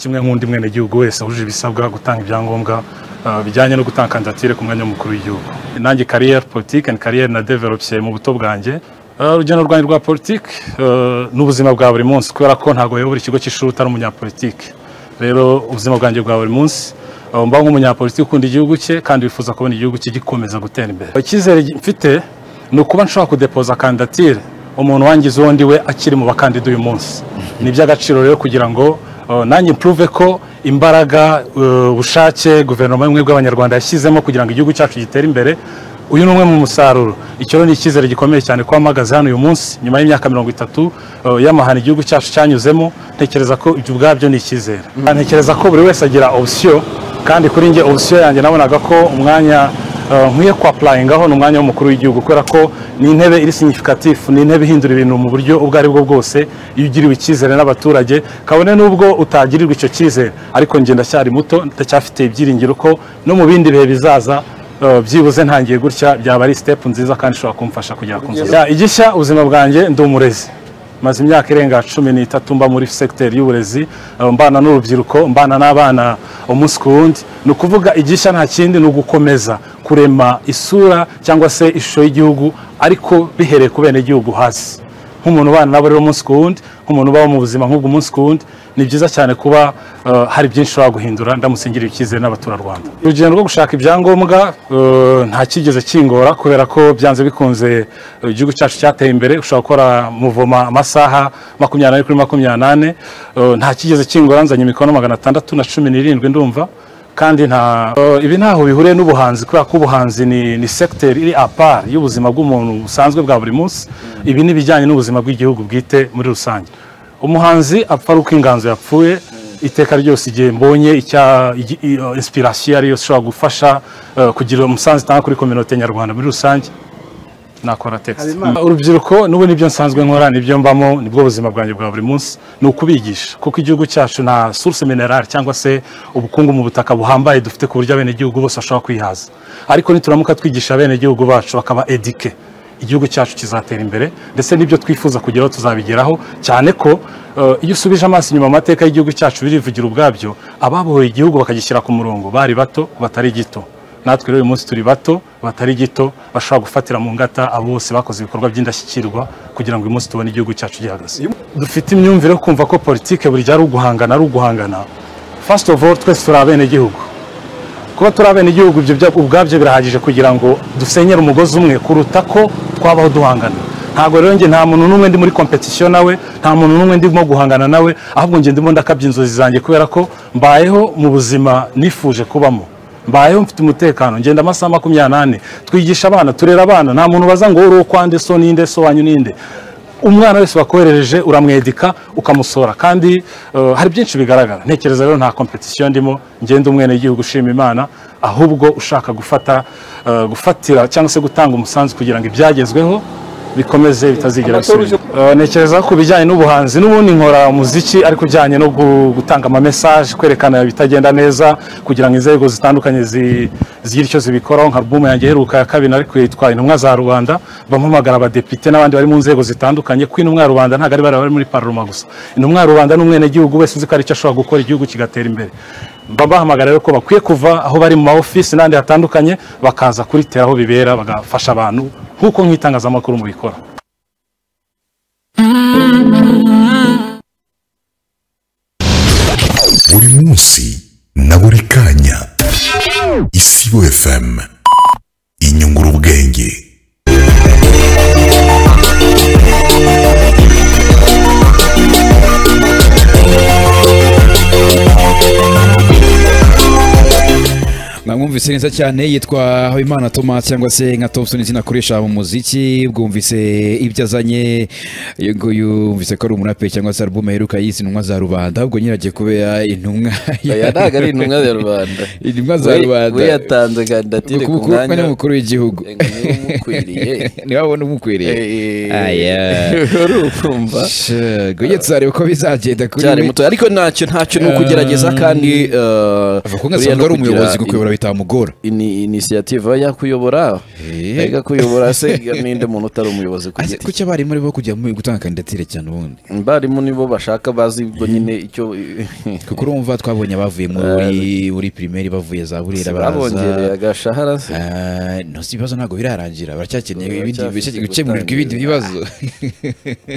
kimwe nk'undi mwenegihugu wese wujuje ibisabwa gutanga ibyangombwa uh, bijyanye no gutanga kandidatire ku mwanya w'umukuru w'igihugu nanjye kariyeri politiki andi kariyeri na develope mu buto bwanjye urugendo rwanjye rwa politiki n'ubuzima bwa buri munsi kubera ko ntabwo wayobora ikigo cy'ishuri utari umunyapolitiki rero ubuzima bwanjye bwa buri munsi mba nk'umunyapolitiki ukunda igihugu cye kandi wifuza kubona igihugu cye gikomeza gutera imbere icyizere mfite ni ukuba nshobora kudepoza kandidatire umuntu wangize uwundi we akiri mu bakandida uyu munsi ni iby'agaciro rero kugira ngo uh, nanjye mpuruve ko imbaraga uh, ubushake guverinoma y'ubumwe bw'abanyarwanda yashyizemo kugira ngo igihugu cyacu gitere imbere uyu ni umwe mu musaruro icyo ni icyizere gikomeye cyane ko mpagaze hano uyu munsi nyuma y'imyaka mirongo itatu uh, y'amahano igihugu cyacu cyanyuzemo ntekereza ko ibyo ubwabyo ni icyizere mm. ntekereza ko buri wese agira opsiyo kandi kuri njye opsiyo yanjye nabonaga ko umwanya nkwiye kwapurayingaho ni umwanya w'umukuru w'igihugu kubera ko ni intebe iri sinyifikatif ni intebe ihindura ibintu mu buryo ubwo ari bwo bwose iyo ugiriwe icyizere n'abaturage kabone n'ubwo utagirirwa icyo cyizere ariko njye ndacyari muto ndacyafite ibyiringiro ko no mu bindi bihe bizaza byibuze ntangiye gutya byaba ari sitepu nziza kandi ishobora kumfasha kugera ku nzozi igishya ubuzima bwanjye ndi umurezi maze imyaka irenga cumi n'itatu mba muri segiteri y'uburezi mbana n'urubyiruko mbana n'abana umunsi ku wundi ni ukuvuga igishya nta kindi ni ugukomeza kurema isura cyangwa se ishusho y'Igihugu ariko bihereye ku bene igihugu hasi nk'umuntu ubana nabo rero umunsi ku wundi nk'umuntu ubaho mu buzima nk'ubwo umunsi ku wundi ni byiza cyane kuba hari byinshi ushobora guhindura ndamusingiriye icyizere n'abaturarwanda urugendo rwo gushaka ibyangombwa nta kigeze kingora kubera ko byanze bikunze igihugu cyacu cyateye imbere ushobora gukora muvoma amasaha makumyabiri kuri makumyabiri nta kigeze kingora nzanye imikono magana atandatu na cumi n'irindwi ndumva kandi nta ibi ntaho bihuriye n'ubuhanzi kubera ko ubuhanzi ni segiteri iri apari y'ubuzima bw'umuntu busanzwe bwa buri munsi ibi ni ibijyanye n'ubuzima bw'igihugu bwite muri rusange umuhanzi apfa ari uko inganzo yapfuye iteka ryose igihe mbonye insipirasiyo ariyo ishobora gufasha kugira umusanzu itanga kuri kominote nyarwanda muri rusange nakora tekisi urubyiruko n'ubu nibyo nsanzwe nkora nibyo mbamo nibwo buzima bwanjye bwa buri munsi ni ukubigisha kuko igihugu cyacu nta suruse minerari cyangwa se ubukungu mu butaka buhambaye dufite ku buryo abenegihugu bose bashobora kwihaza ariko nituramuka twigisha abenegihugu bacu bakaba edike igihugu cyacu kizatera imbere ndetse n'ibyo twifuza kugeraho tuzabigeraho cyane ko iyo usubije amaso inyuma amateka y'igihugu cyacu birivugira ubwabyo ababohoye igihugu bakagishyira ku murongo bari bato batari gito natwe rero uyu munsi turi bato batari gito bashobora gufatira mu ngata abo bose bakoze ibikorwa by'indashyikirwa kugira ngo uyu munsi tubone igihugu cyacu gihagaze dufite imyumvire yo kumva ko politiki buri gihe ari uguhangana ari uguhangana fasiti ofu oru twese turi abenegihugu kuba turi abenegihugu ibyo ubwabyo birahagije kugira ngo dusenyere umugozi umwe kuruta ko twabaho duhangana ntabwo rero njye nta muntu n'umwe ndi muri kompetisiyo nawe nta muntu n'umwe ndimo guhangana nawe ahubwo njye ndimo ndakabya inzozi zanjye kubera ko mbayeho mu buzima nifuje kubamo mbayeho mfite umutekano ngenda amasaha makumyabiri n'ane twigisha abana turera abana nta muntu baza ngo wowe ukwande so ninde so wanyu ninde umwana wese wakoherereje uramwedika ukamusora kandi hari byinshi bigaragara ntekereza rero nta kompetisiyo ndimo ngenda umwenegihugu ushima imana ahubwo ushaka gufata gufatira cyangwa se gutanga umusanzu kugira ngo ibyagezweho bikomeze bitazigera bisubira ntekereza ku bijyanye n'ubuhanzi n'ubundi nkora umuziki ariko ujyanye no gutanga amamesaje kwerekana ibitagenda neza kugira ngo inzego zitandukanye zigire icyo zibikoraho nka rubumu yanjye iheruka ya kabiri ariko yitwa intumwa za rubanda bampamagara abadepite n'abandi bari mu nzego zitandukanye ko intumwa ya rubanda ntabwo ari bari muri paroma gusa intumwa ya rubanda n'umwenegihugu wese uzi ko ari icyo ashobora gukora igihugu kigatera imbere mba bahamagara rero ko bakwiye kuva aho bari mu ma ofisi n'ahandi hatandukanye bakaza kuritera aho bibera bagafasha abantu nk'uko nk'itangazamakuru mubikora buri munsi na buri kanya isibo fm inyungura ubwenge mwumvise neza cyane yitwa habimana thomas cyangwa se nka thompson izina akoresha mu muziki bwumvise ibyo azanye uyu nguyu wumvise ko ari umuraperi cyangwa se alubumu aheruka yise intumwa za rubanda ahubwo nyiragiye kubera intumwa ya ntabwo ari intumwa za rubanda intumwa za rubanda we yatanze kandidatire ku mwanya w'umukuru w'igihugu niba wabona umukwiriye aya urumva guye tuzareba uko bizagenda kuri we ariko ntacyo ntacyo ni ukugerageza kandi kuko nkasanzwe ari umuyobozi gukuyobora bitamugoye bimugora ni inisiyative aba yakuyobora Eh. mbega kuyobora se ninde muntu utari umuyobozi ku Ase, giti kuki abarimu ari bo kujya mu- gutanga kandidatire cyane ubundi abarimu nibo bashaka bazi ubwo nyine icyo kuko urumva twabonye abavuye muri buri pirimeri bavuye za burera babongereye baraza agashahara se Ah, no si ibibazo ntabwo birarangira baracyakeneye ibindi Baracyafite gukemurirwa ibindi gutangira. bibazo